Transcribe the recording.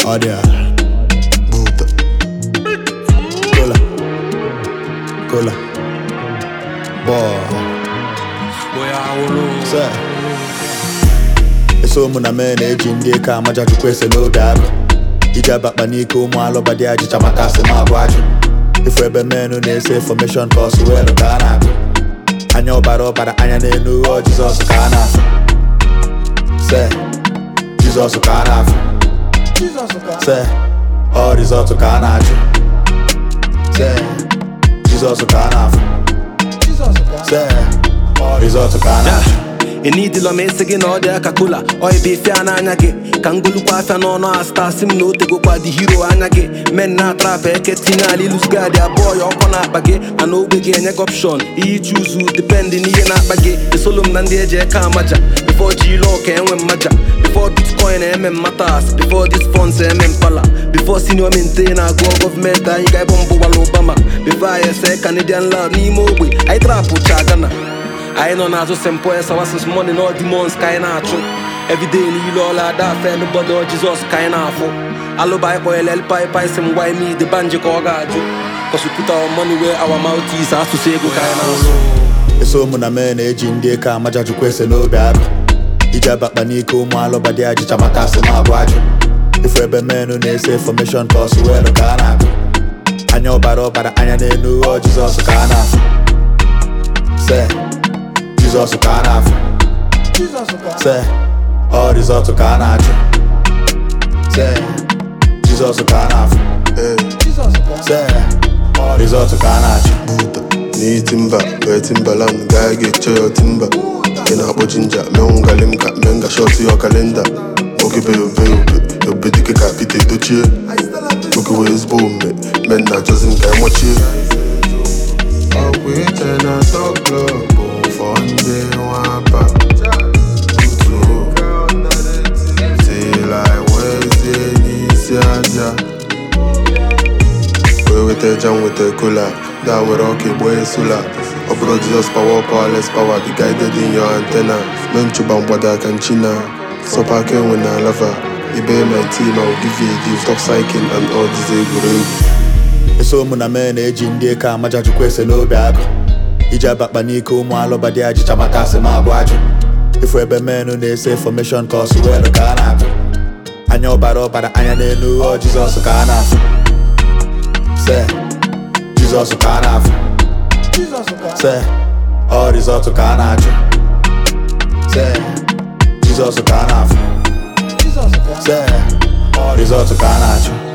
Ọ dị a. Buddha. Cola. Cola. Boy. Sir. eso ụmụ na mee na-eji ndị eke amaja chukwu ese n'oge agụ iji abakpa n'ike ụmụ alụba dị ajịcha maka asị ma abụ ajụ ifu ebe menụ na-ese infọmeshọn ka ọsụ weelụ ka a na-agụ anya ọbara ọbara anya n'elu ọ jizọs ka a na-afụ se jizọs ka a na-afụ se ọ rizọtụ ka a na-achụ se jizọs ka a na-afụ se ọ rizọtụ ka a na-achụ enidila m esi gị na ọ dị aka kola oibe ife a n'anya gị ka ngolukwa afịa n'ọnụ asta si m na o tegokwa dị hiro anya gị men na atrap eke tinye ala ilusgadi abụọ ya ọkọ na-akpa gị mana ogbe gị enye gị opshon ihe chuzu dipendị n'ihe na-akpa gị esolo m na ndị eji eke amaja bifo ji ile ọka enwe mmaja bifo bitcoin eme mmatas bifo dis funds eme mpala bifo senior mente na-agụọ gọọmenti anyị ga-ebe mbụ gwala obama bifo anyị ese canadian lab n'ime ogbe anyị trapụ cha gana anyị nọ n'azụ st paul sawasis money na demons ka anyị na-achụ everyday niile ọla ada afe nobody ọ jizọs ka anyị na-afụ alụba anyị kpọnyere elpai si m gwa ime ide banji ka ọ ga-ajụ kọsụpụta money wee our mouth is asụsụ ego ka anyị na-asụ eso ụmụ na mee na-eji ndị eke amaja chukwu ese n'obi agụ iji abakpa n'ike ụmụ alụba dị ajịcha maka asị ma abụ ajụ ifu ebe menụ na-ese infọmeshọn ka ọsụ weelụ ka a na-agụ anya ọbara ọbara anya n'elu ọ jizọs ka a na-afụ se jizọs ka a na-afụ se ọ rizọtụ ka a na-achụ se jizọs ka a na-afụ Ee, se ọ rizọtụ ka a na-achụ Buddha. N'ihi timba, wee timbaland gaa ga-eche ya timba. Ị na-akpọ jinja, menwu ngali m ka menga shọt ya kalenda. Nwoke be obe obe, obe dike ka Pita edochie. Nwoke wee ezigbo omume, men na-achọzi m ka emọchie. Ọgwụ iche na top club bụ fọ ndị nwapa. Otu till I wezie n'isi aja. wee weta eja m weta kola da were ọka egbo esula ọ bụrụ jizọs power powerless power be guided in your antenna mee nchụba mgbada aka nchina sọpa aka enwe na lava ibe my team I will give you a gift stop cycling and all these egwuregwu eso ụmụ na mee na-eji ndị eke amaja chukwu ese n'obi agụ iji abakpa n'ike ụmụ alụba dị ajịcha maka asị ma abụ ajụ ifu ebe menụ na-ese infọmeshọn ka ọsụ weelụ ka a na-agụ anya ọbara ọbara anya n'elu ọ jizọs ka a na-afụ se jizọs ka a na-afụ se ọ rizọtụ ka a na-achụ se jizọs ka a na-afụ se ọ rizọtụ ka a na-achụ